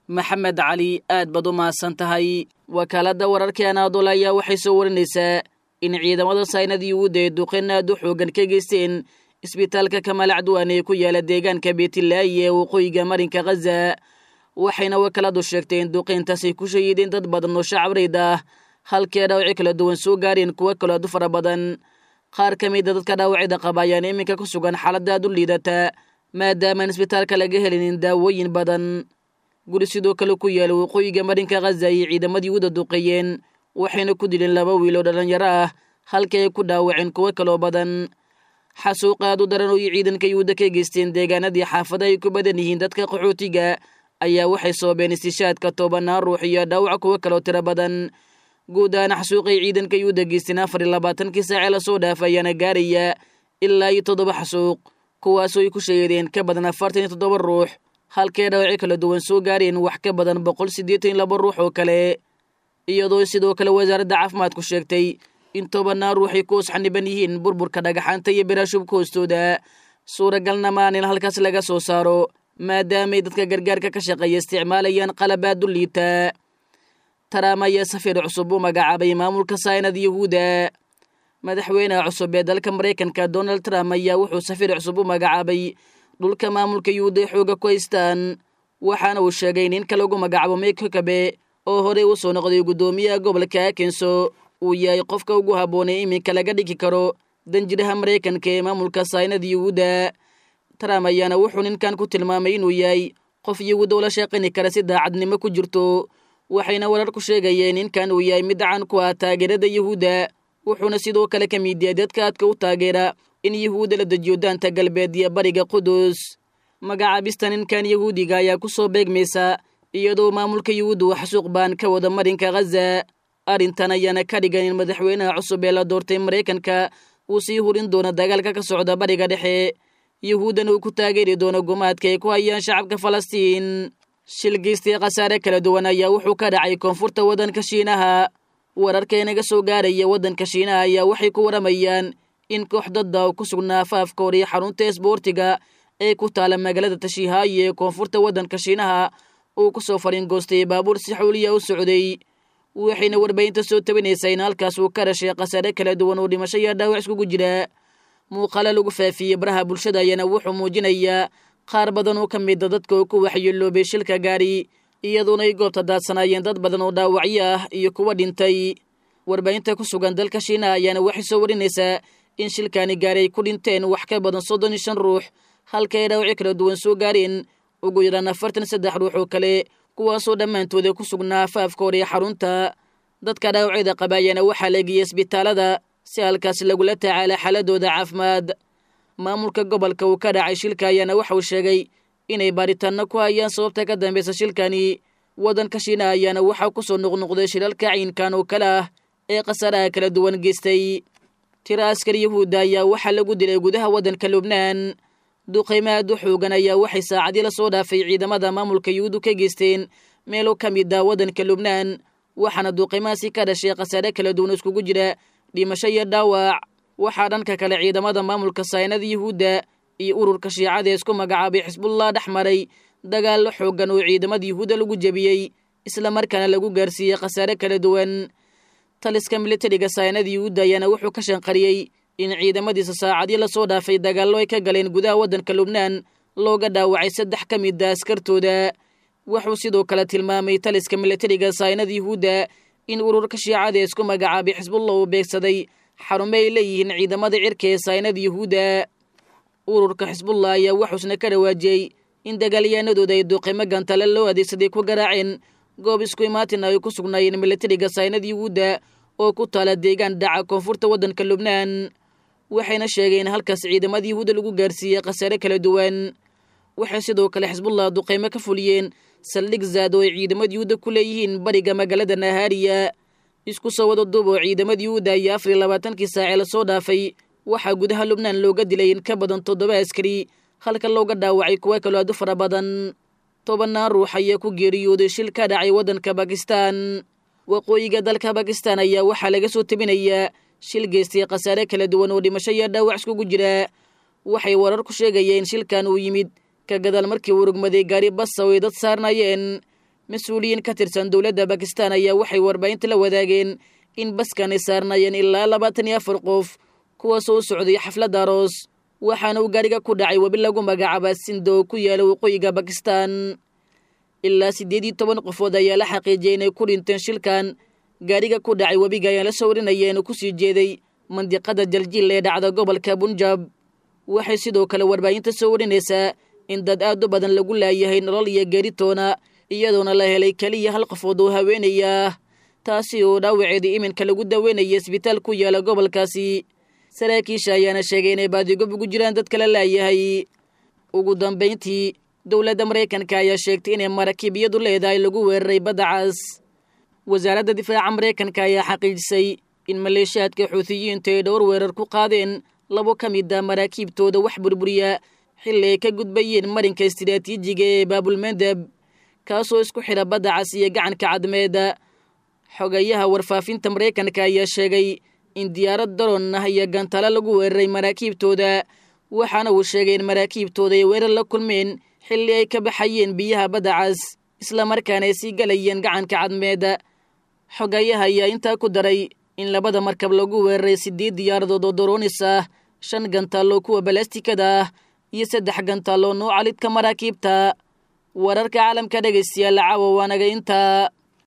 maxamed cali aad baad u mahadsan tahay wakaaladda wararkii anaadol ayaa waxay soo warinaysaa in ciidamada saynadii yuhuudda ee duqeyn aad u xoogan ka geysteen isbitaalka kamaal cadwaan ee ku yaala deegaanka beetilaayi ee waqooyiga marinka khaza waxayna wakaaladu sheegtay in duqeyntaasay ku shahiideen dad badan oo shacabreyd ah halkii dhaawaci kala duwan soo gaareen kuwo kaloo aad u fara badan qaar ka mida dadka dhaawacyada qaba ayaan iminka ku sugan xaaladda aad u liidata maadaamaan isbitaalka laga helinin daawooyin badan guri sidoo kale ku yaala waqooyiga marinka khaza ayay ciidamadii yuhuuda duqeeyeen waxayna ku dileen laba wiil oo dhallinyaro ah halkii ay ku dhaawaceen kuwo kaloo badan xasuuqa aad u daran oo ciidanka yuhuudda ka geysteen deegaanadii xaafada ay ku badan yihiin dadka qaxootiga ayaa waxay soobeen istishaadka tobanaan ruux iyo dhaawac kuwo kaloo tiro badan guud ahaan xasuuqay ciidanka yuhuudda geysteen afar iyo labaatankii saace lasoo dhaafa ayaana gaaraya ilaa iyo toddoba xasuuq kuwaasoo ay ku sheegeen ka badan afartan iyo toddoba ruux halkee dhaawaci kala duwan soo gaareen wax ka badan boqol siddeetan iyo laba ruux oo kale iyadoo sidoo kale wasaaradda caafimaadku sheegtay in tobanaan ruux ay ku osxaniban yihiin burburka dhagaxaanta iyo biraashubka hoostooda suuragalna maan in halkaas laga soo saaro maadaamay dadka gargaarka ka shaqeeya isticmaalayaan qalabaad u liita taraam ayaa safiir cusub u magacaabay maamulka saynad yuhuuda madaxweynaha cusub ee dalka maraykanka donald trump ayaa wuxuu safiir cusub u magacaabay dhulka maamulka yuhuuda ay xooga ku haystaan waxaana uu sheegay ninka lagu magacaabo mike hukabe oo horey u soo noqday guddoomiyaha gobolka akenso uu yahay qofka ugu habboonay iminka laga dhigi karo danjiraha maraykanka ee maamulka saynad yuhuuda trump ayaana wuxuu ninkan ku tilmaamay inuu yahay qof yuhuuda ula shaqayni kara si daacadnimo ku jirto waxayna warar ku sheegayeen ninkan uu yahay mid caan ku ah taageerada yuhuudda wuxuuna sidoo kale ka mid yahay dadka aadka u taageera in yuhuudda la dejiyo daanta galbeed iyo bariga qudus magacaabista ninkan yuhuudiga ayaa ku soo beegmaysa iyadoo maamulka yuhuudda uu xasuuq baan ka wada marinka khaza arrintan ayaana ka dhigan in madaxweynaha cusub ee la doortay maraykanka uu sii hurin doono dagaalka ka socda bariga dhexe yuhuuddana uu ku taageeri doono gumaadka ay ku hayaan shacabka falastiin shilgiistii khasaare kala duwan ayaa wuxuu ka dhacay koonfurta waddanka shiinaha wararka inaga soo gaaraya waddanka shiinaha ayaa waxay ku waramayaan in koox dadda ku sugnaa afaafka hor iyo xarunta isboortiga ee ku taala magaalada tashiihaayi ee koonfurta waddanka shiinaha uu ku soo fariingoostay baabuur si xuuliya u socday waxayna warbaahinta soo tabinaysaa in halkaas uu ka dhashay khasaare kala duwan oo dhimasho iyo dhaawac iskugu jira muuqaalo lagu faafiyey baraha bulshada ayaana wuxuu muujinayaa qaar badan oo ka mida dadka oo ku waxyeeloobay shilka gaari iyadoona ay goobta daadsanaayeen dad badan oo dhaawacyo ah iyo kuwa dhintay warbaahinta ku sugan dalka shiinaha ayaana waxay soo warinaysaa in shilkaani gaari ay ku dhinteen wax ka badan soddon iyo shan ruux halka ay dhaawacyo kala duwan soo gaareen ugu yaraan afartan saddex ruux oo kale kuwaasoo dhammaantooda ku sugnaa afaafka hor ee xarunta dadka dhaawacyada qaba ayaana waxaa la geeyey isbitaalada si halkaas lagula tacaala xaaladooda caafimaad maamulka gobolka uu ka dhacay shilka ayaana waxa uu sheegay inay baaritaanno ku hayaan sababta ka dambeysa shilkani waddanka shiina ayaana waxaa ku soo noqnoqday shilalka ciinkan oo kale ah ee khasaaraha kala duwan geystay tiro askar yuhuudda ayaa waxaa lagu dilay gudaha waddanka lubnaan duqaymaad u xoogan ayaa waxay saacadii la soo dhaafay ciidamada maamulka yuhuuddu ka geysteen meelo ka mid ah waddanka lubnaan waxaana duqaymahaasi ka dhashay khasaare kala duwan iskugu jira dhimasho iyo dhaawac waxaa dhanka kale ciidamada maamulka saynada yuhuudda iyo ururka shiicada ee isku magacaabay xisbullah dhex maray dagaallo xooggan oo ciidamada yuhuudda lagu jebiyey islamarkaana lagu gaarsiiyey khasaare kala duwan taliska militariga saynada yuhuudda ayaana wuxuu ka shanqariyey in ciidamadiisa saacadii lasoo dhaafay dagaallo ay ka galeen gudaha waddanka lubnaan looga dhaawacay saddex ka mid a askartooda wuxuu sidoo kale tilmaamay taliska militariga saynada yuhuudda in ururka shiicada ee isku magacaabay xisbullah uu beegsaday xarumo ay leeyihiin ciidamada cirka ee saynada yuhuudda ururka xisbullah ayaa wuxuusna ka dhawaajiyey in dagaalyahanadooda ay duqimo gantale loo adeegsaday ku garaaceen goob isku imaatin ay ku sugnaayeen militariga saynada yuhuudda oo ku taala deegaan dhaca koonfurta waddanka lubnaan waxayna sheegeen halkaas ciidamada yuhuudda lagu gaarsiiyey khasaare kala duwan waxay sidoo kale xisbullah duqaymo ka fuliyeen saldhig zaad oo ay ciidamada yuhuudda ku leeyihiin bariga magaalada nahaariya isku soo wada duub oo ciidamada yuhuudda ayaa afar iyo labaatankii saacee lasoo dhaafay waxaa gudaha lubnaan looga dilay in ka badan toddoba askari halka looga dhaawacay kuwa kaloo aad u fara badan tobannaan ruux ayaa ku geeriyooday shil ka dhacay waddanka bakistan waqooyiga dalka bakistan ayaa waxaa laga soo tebinayaa shil geystay khasaare kala duwan oo dhimasho iyo dhaawac iskugu jira waxay warar ku sheegayeen shilkan uu yimid ka gadaal markii uu rugmaday gaari basa oo ay dad saarnayeen mas-uuliyiin ka tirsan dowladda bakistan ayaa waxay warbaahinta la wadaageen in baskan ay saarnaayeen ilaa labaatan iyo afar qof kuwaasoo u socday xaflad aroos waxaana uu gaariga ku dhacay webi lagu magacaaba sinda oo ku yaala waqooyiga bakistan ilaa siddeed iyo toban qofood ayaa la xaqiijiyay inay ku dhinteen shilkan gaariga ku dhacay webiga ayaa la soo warinaya inuu kusii jeeday mandiqada jaljiil ee dhacda gobolka bunjab waxay sidoo kale warbaahinta soo warinaysaa in dad aad u badan lagu laayahay nolol iyo geeritoona iyadoona la helay keliya hal qofood oo haweenaya taasi oo dhaawaceedii iminka lagu daweynaya isbitaal ku yaala gobolkaasi saraakiisha ayaana sheegay inay baadigob ugu jiraan dad kala laayahay ugu dambayntii dowladda maraykanka ayaa sheegtay inay maraakiibyadu leedahay lagu weeraray badda cas wasaaradda difaaca maraykanka ayaa xaqiijisay in maleeshiyaadka xuutiyiintu ay dhowr weerar ku qaadeen labo ka mid a maraakiibtooda wax burburiya xilli ay ka gudbayeen marinka istiraatiijiga ee baabulmandeb kaasoo isku xidha badda cas iyo gacanka cadmeeda xogayaha warfaafinta maraykanka ayaa sheegay in diyaarad daroon ah iyo gantalo lagu weeraray maraakiibtooda waxaana uu sheegay in maraakiibtooda ay weerar la kulmeen xilli ay ka baxayeen biyaha badda cas islamarkaana ay sii galayeen gacanka cadmeeda xogayaha ayaa intaa ku daray in labada markab lagu weeraray siddeed diyaaradood oo doroonis ah shan gantaaloo kuwa balastikada ah iyo saddex gantaaloo nuuca lidka maraakiibta wararka caalamka dhegaystayaal caawa waanaga intaa